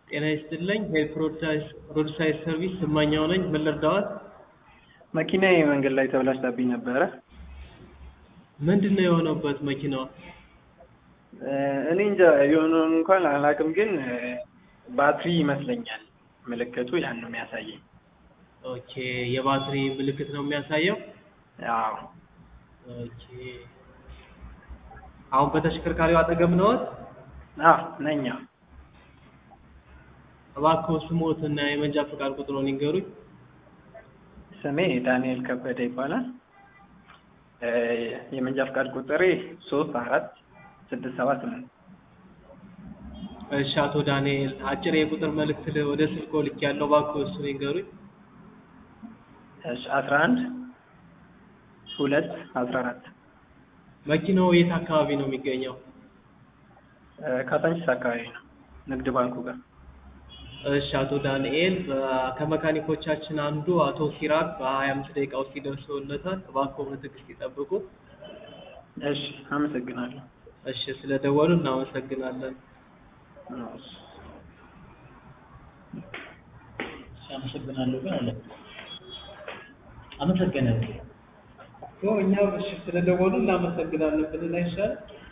ጤና ይስጥልኝ ሄልፕ ሮድሳይድ ሰርቪስ ስማኛው ነኝ። ምን ልርዳዎት? መኪናዬ መንገድ ላይ ተበላሽታብኝ ነበረ። ምንድን ነው የሆነበት መኪናዋ? እኔ እንጃ የሆነውን እንኳን አላውቅም፣ ግን ባትሪ ይመስለኛል ምልክቱ ያን ነው የሚያሳየኝ። ኦኬ የባትሪ ምልክት ነው የሚያሳየው። አዎ ኦኬ አሁን በተሽከርካሪው አጠገብ ነዎት? አዎ ነኝ። አዎ። እባክዎ ስሞት እና የመንጃ ፈቃድ ቁጥሮን ይንገሩኝ። ስሜ ዳንኤል ከበደ ይባላል። የመንጃ ፈቃድ ቁጥሬ ሶስት አራት ስድስት ሰባት ስምንት እሺ አቶ ዳንኤል አጭር የቁጥር መልእክት ል- ወደ ስልክዎ ልኬያለሁ። እባክዎ እሱን ይንገሩኝ። እሺ አስራ አንድ ሁለት አስራ አራት መኪናው የት አካባቢ ነው የሚገኘው? ካሳንቺስ አካባቢ ነው ንግድ ባንኩ ጋር። እሺ አቶ ዳንኤል በ- ከመካኒኮቻችን አንዱ አቶ ሲራክ በሀያ አምስት ደቂቃ ውስጥ ይደርሰውለታል። እባክዎ በትዕግስት ይጠብቁ። እሺ አመሰግናለሁ። እሺ ስለደወሉ እናመሰግናለን። እሺ። አመሰግናለሁ ግን አለ አመሰግናለሁ እኛም እሺ ስለደወሉ እናመሰግናለን ብንል አይሻልም?